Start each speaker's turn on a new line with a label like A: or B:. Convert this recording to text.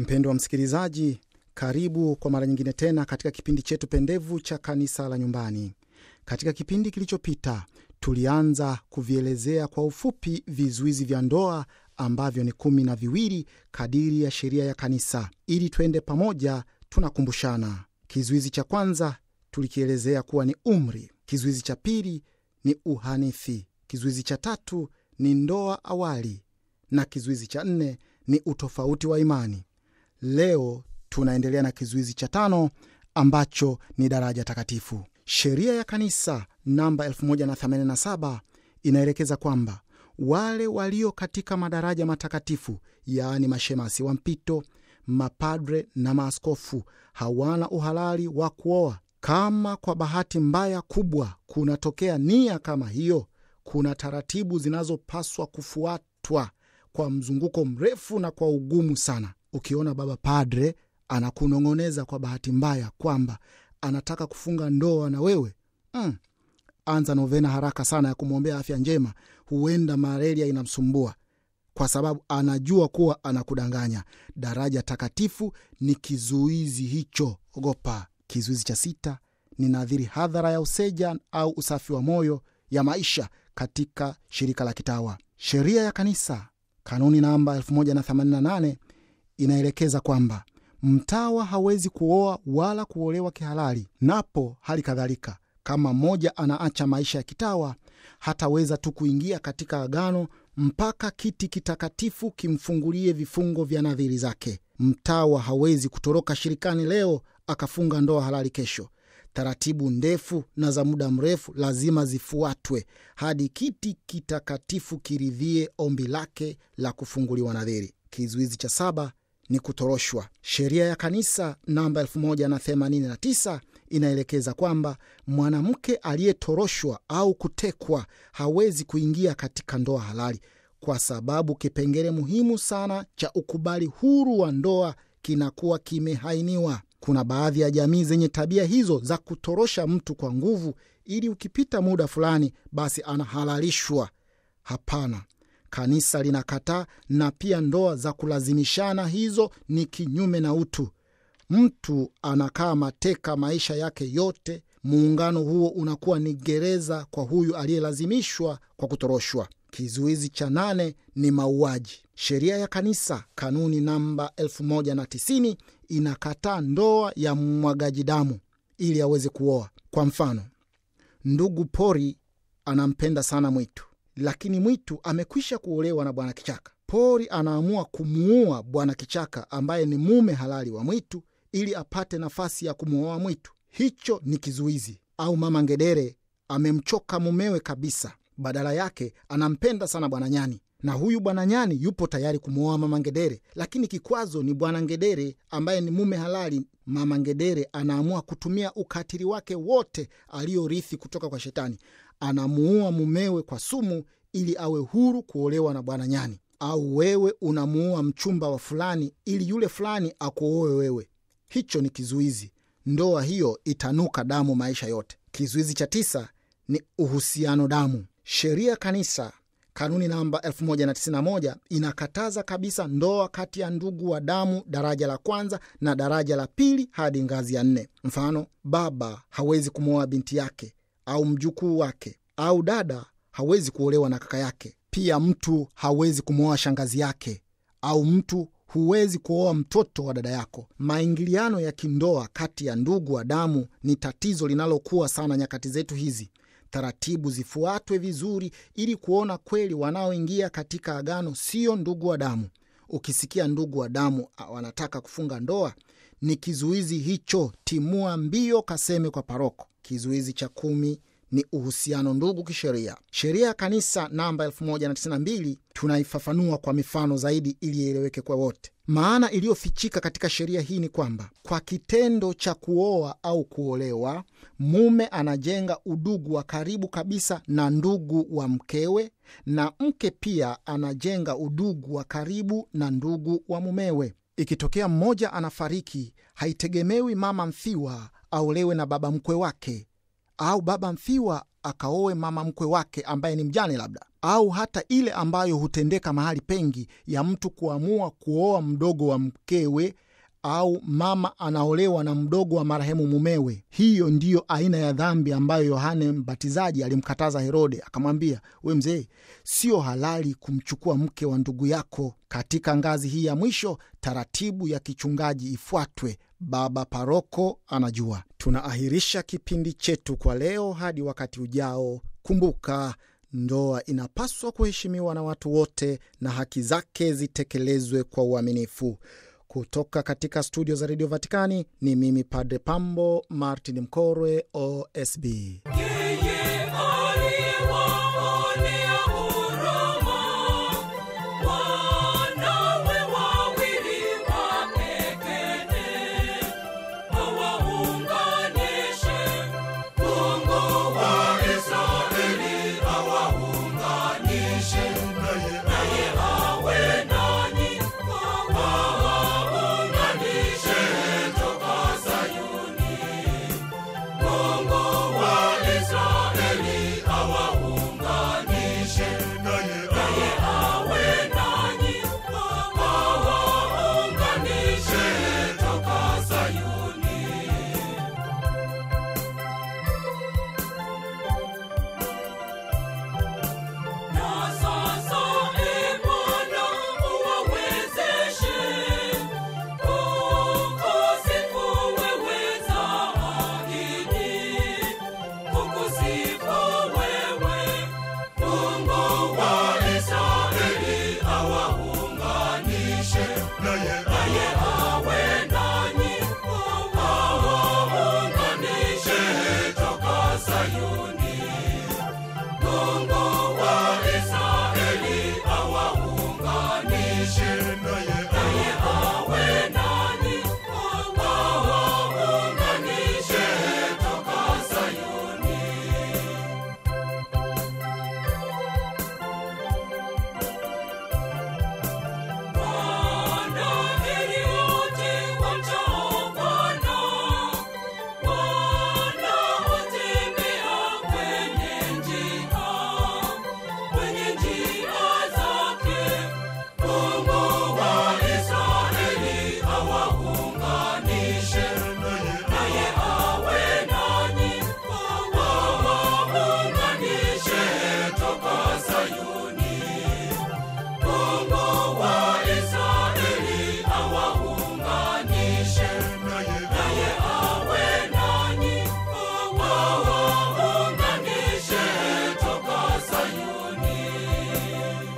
A: Mpendwa msikilizaji, karibu kwa mara nyingine tena katika kipindi chetu pendevu cha kanisa la nyumbani. Katika kipindi kilichopita tulianza kuvielezea kwa ufupi vizuizi vya ndoa ambavyo ni kumi na viwili kadiri ya sheria ya kanisa. Ili twende pamoja, tunakumbushana. Kizuizi cha kwanza tulikielezea kuwa ni umri. Kizuizi cha pili ni uhanithi. Kizuizi cha tatu ni ndoa awali, na kizuizi cha nne ni utofauti wa imani. Leo tunaendelea na kizuizi cha tano ambacho ni daraja takatifu. Sheria ya kanisa namba 1087 inaelekeza kwamba wale walio katika madaraja matakatifu, yaani mashemasi wa mpito, mapadre na maaskofu, hawana uhalali wa kuoa. Kama kwa bahati mbaya kubwa kunatokea nia kama hiyo, kuna taratibu zinazopaswa kufuatwa kwa mzunguko mrefu na kwa ugumu sana. Ukiona baba padre anakunong'oneza kwa bahati mbaya kwamba anataka kufunga ndoa na wewe mm, anza novena haraka sana ya kumwombea afya njema. Huenda malaria inamsumbua kwa sababu anajua kuwa anakudanganya. Daraja takatifu ni kizuizi hicho, ogopa. Kizuizi cha sita ni nadhiri hadhara ya useja au usafi wa moyo ya maisha katika shirika la kitawa. Sheria ya kanisa kanuni namba 1088 inaelekeza kwamba mtawa hawezi kuoa wala kuolewa kihalali. Napo hali kadhalika, kama mmoja anaacha maisha ya kitawa, hataweza tu kuingia katika agano mpaka kiti kitakatifu kimfungulie vifungo vya nadhiri zake. Mtawa hawezi kutoroka shirikani leo akafunga ndoa halali kesho. Taratibu ndefu na za muda mrefu lazima zifuatwe hadi kiti kitakatifu kiridhie ombi lake la kufunguliwa nadhiri. Kizuizi cha saba ni kutoroshwa. Sheria ya kanisa namba 1089 inaelekeza kwamba mwanamke aliyetoroshwa au kutekwa hawezi kuingia katika ndoa halali, kwa sababu kipengele muhimu sana cha ukubali huru wa ndoa kinakuwa kimehainiwa. Kuna baadhi ya jamii zenye tabia hizo za kutorosha mtu kwa nguvu, ili ukipita muda fulani basi anahalalishwa. Hapana, kanisa linakataa, na pia ndoa za kulazimishana hizo ni kinyume na utu. Mtu anakaa mateka maisha yake yote. Muungano huo unakuwa ni gereza kwa huyu aliyelazimishwa kwa kutoroshwa. Kizuizi cha nane ni mauaji. Sheria ya kanisa kanuni namba 1090 inakataa ndoa ya mwagaji damu ili aweze kuoa. Kwa mfano, ndugu pori anampenda sana mwitu, lakini mwitu amekwisha kuolewa na bwana kichaka. Pori anaamua kumuua bwana kichaka ambaye ni mume halali wa mwitu ili apate nafasi ya kumwoa mwitu. Hicho ni kizuizi. Au mama ngedere amemchoka mumewe kabisa, badala yake anampenda sana bwana nyani na huyu bwana nyani yupo tayari kumwoa mama ngedere, lakini kikwazo ni bwana ngedere ambaye ni mume halali. Mama ngedere anaamua kutumia ukatili wake wote aliyorithi kutoka kwa Shetani, anamuua mumewe kwa sumu ili awe huru kuolewa na bwana nyani. Au wewe unamuua mchumba wa fulani ili yule fulani akuoe wewe. Hicho ni kizuizi. Ndoa hiyo itanuka damu maisha yote. Kizuizi cha tisa ni uhusiano damu. Sheria kanisa kanuni namba 1091 inakataza kabisa ndoa kati ya ndugu wa damu daraja la kwanza na daraja la pili hadi ngazi ya nne. Mfano, baba hawezi kumwoa binti yake au mjukuu wake, au dada hawezi kuolewa na kaka yake. Pia mtu hawezi kumwoa shangazi yake, au mtu huwezi kuoa mtoto wa dada yako. Maingiliano ya kindoa kati ya ndugu wa damu ni tatizo linalokuwa sana nyakati zetu hizi. Taratibu zifuatwe vizuri ili kuona kweli wanaoingia katika agano sio ndugu wa damu. Ukisikia ndugu wa damu wanataka kufunga ndoa, ni kizuizi hicho, timua mbio, kaseme kwa paroko. Kizuizi cha kumi ni uhusiano ndugu kisheria. Sheria ya kanisa namba 1092 tunaifafanua kwa mifano zaidi ili ieleweke kwa wote. Maana iliyofichika katika sheria hii ni kwamba kwa kitendo cha kuoa au kuolewa, mume anajenga udugu wa karibu kabisa na ndugu wa mkewe, na mke pia anajenga udugu wa karibu na ndugu wa mumewe. Ikitokea mmoja anafariki, haitegemewi mama mfiwa aolewe na baba mkwe wake au baba mfiwa akaowe mama mkwe wake ambaye ni mjane labda. au hata ile ambayo hutendeka mahali pengi ya mtu kuamua kuoa mdogo wa mkewe au mama anaolewa na mdogo wa marehemu mumewe. Hiyo ndiyo aina ya dhambi ambayo Yohane Mbatizaji alimkataza Herode, akamwambia, we mzee, sio halali kumchukua mke wa ndugu yako. Katika ngazi hii ya mwisho, taratibu ya kichungaji ifuatwe. Baba paroko anajua. Tunaahirisha kipindi chetu kwa leo hadi wakati ujao. Kumbuka, ndoa inapaswa kuheshimiwa na watu wote na haki zake zitekelezwe kwa uaminifu. Kutoka katika studio za redio Vatikani ni mimi Padre Pambo Martin Mkorwe, OSB.
B: Yeye aliyewaonea